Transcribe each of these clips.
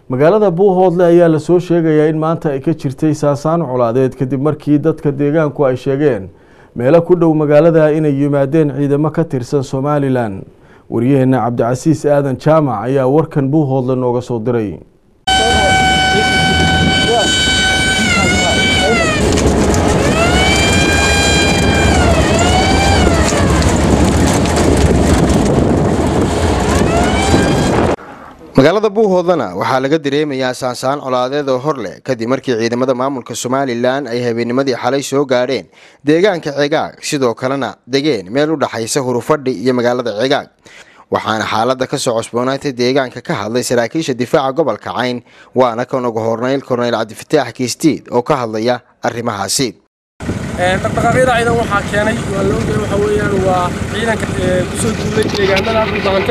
magaalada buuhoodle ayaa lasoo sheegayaa in maanta ay ka jirtay saasaan colaadeed kadib markii dadka deegaanku ay sheegeen meelo ku dhow magaalada inay yimaadeen ciidamo ka tirsan somalilan waryaheena cabdicasiis aadan jaamac ayaa warkan buuhoodle nooga soo diray magaalada buuhoodlana waxaa laga dareemayaa saansaan colaadeed oo hor leh kadib markii ciidamada maamulka somalilan ay habeennimadii xalay soo gaadheen deegaanka cegaag sidoo kalena degeen meel u dhaxaysa hurufadhi iyo magaalada cegaag waxaana xaaladda kasoo cosboonaatay deegaanka ka hadlay saraakiisha difaaca gobolka cayn waana kan ugu hornayl korneyl cabdifataax kiistiid oo ka hadlaya arrimahaasi dhaqdhaqaaqyada ciidan waxaa keenay waa la ogyahay waxa weeyaan waa ciidanka kusoo duulay deegaanada dhulbaante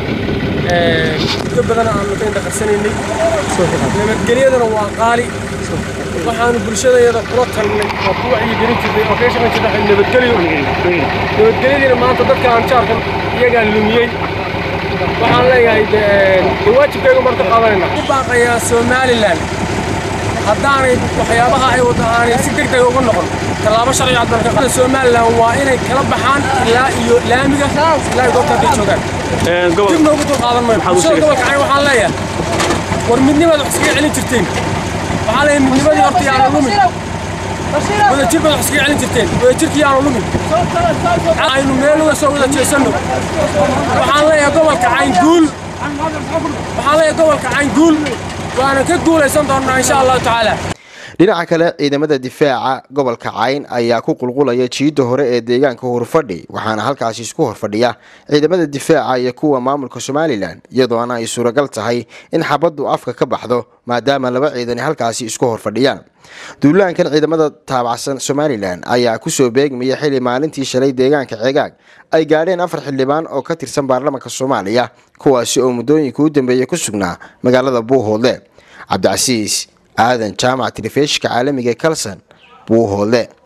muddo badan aanu ka indhaqarsanaynay nabadgelyadana waa qaali waxaanu bulshadayada kula talnay oo ku wacyigelin jirnay oo kaga shaqayn jirnay nabadgelyo nabadgelyadiina maanta dadka aan jaarkan iyagaa lumiyey waxaan leeyahay dee waajibkayga marka qaadanayna u baaqayaa somalilan haddaanay waxyaabaha ay wada aanay si deg deg uga noqon tallaabo sharci cadalka somalilan waa inay kala baxaan ilaa iyo laamiga ilaa goobta hadday joogaan dib noogu dul qaadan mayno bulshada gobolka cayn waxaan leeyahay war midnimaad wax iskaga celin jirteen waxaan leeyahay midnimadii horta yaanu lumin wadajir baad wax iskaga celin jirteen wadajirkii yaanu lumin aynu meel uga soo wada jeesanno waxaan leeyahay gobolka cayn guul waxaan leeyahay gobolka cayn guul waana ka guulaysan doonnaa insha allahu tacaala dhinaca kale ciidamada difaaca gobolka cayn ayaa ku qulqulaya jiidda hore ee deegaanka hurfadhi waxaana halkaasi isku horfadhiya ciidamada difaaca iyo kuwa maamulka somalilan iyadoona ay suuragal tahay in xabaddu afka ka baxdo maadaama laba ciidani halkaasi isku horfadhiyaan duulaankan ciidamada taabacsan somalilan ayaa kusoo beegmaya xili maalintii shalay deegaanka cegaag ay gaadheen afar xildhibaan oo ka tirsan baarlamaanka soomaaliya kuwaasi oo muddooyinka u dambeeyay ku sugnaa magaalada buuhoodle cabdicasiis aadan jaamac telefishka caalamiga ee kalson buuhoodle